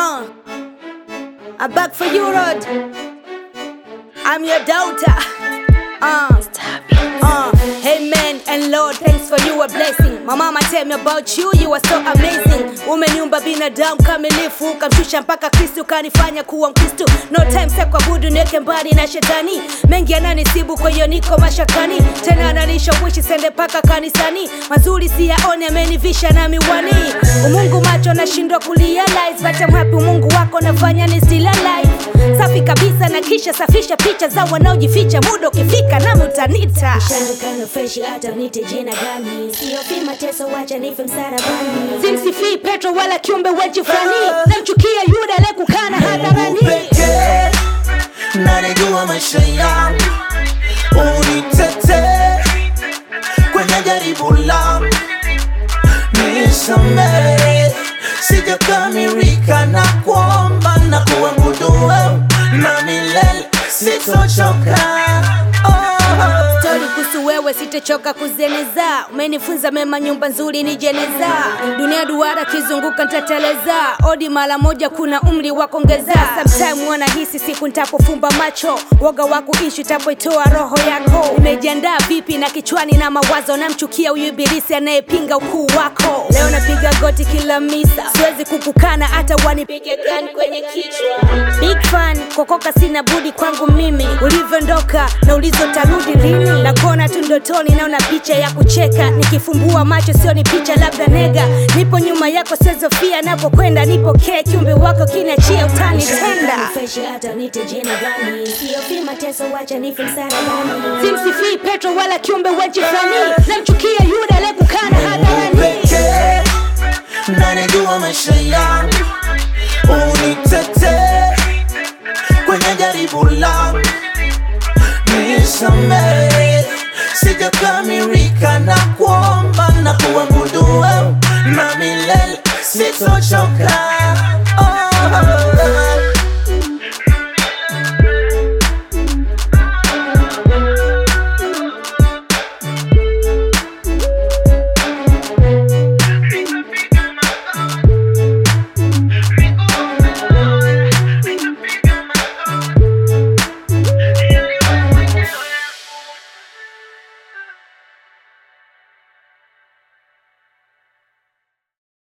Uh, I'm back for you, Rod. I'm your daughter. Uh, uh, hey man and Lord, thanks for you a blessing. My mama tell me about you, you are so amazing. Umeniumba binadamu kamilifu, ukamshusha mpaka Kristo, ukanifanya kuwa Mkristo. No time sa kuabudu, niweke mbali na shetani. Mengi yananisibu, kwa hiyo niko mashakani. Tena ananishawishi sende mpaka kanisani. Mazuri siyaone, amenivisha na miwani. Umungu macho nashindwa kurealize, but I'm happy Mungu wako nafanya ni still alive. Safi kabisa na kisha safisha picha za wanaojificha, muda ukifika nami utanita. Shandukano fresh hata nite jina gani? Sio fi mateso, wacha nife msalabani. Simsifii Petro wala kiumbe weji fulani, namchukia Yuda aliyekukana hadharani. pekee nanijua maisha yangu unitete kwenye jaribu langu nisamehe sijakamilika na kuomba na kuabudu wewe na milele sitochoka oh. Stori kuhusu wewe sitachoka kuzeneza, umenifunza mema, nyumba nzuri ni jeneza, dunia duara kizunguka ntateleza, odi mara moja, kuna umri wa kuongeza. Sometime wana hisi siku nitapofumba macho, woga wa kuishi utapoitoa roho yako. Umejiandaa vipi na kichwani na mawazo, namchukia huyu ibilisi anayepinga ukuu wako. Leo napiga goti kila misa, siwezi kukukana hata wanipige gani kwenye kichwa. Big fan kokoka, sina budi kwangu mimi, ulivyoondoka na ulizotarudi lini, na kuona tu ndotoni, naona picha ya kucheka, nikifumbua macho sio ni picha, labda nega. Nipo nyuma yako, sezofia napokwenda, nipokee kiumbe wako, kiniachia utanitenda. fresh hata nite jina gani? Sio fi mateso, wacha nife msalabani. Simsifii Petro wala kiumbe weji fulani, namchukia Yuda aliyekukana hadharani. pekee nanijua maisha yangu unitete kwenye jaribu langu nisamehe sijakamilika na kuomba na kuabudu wewe na milele sitochoka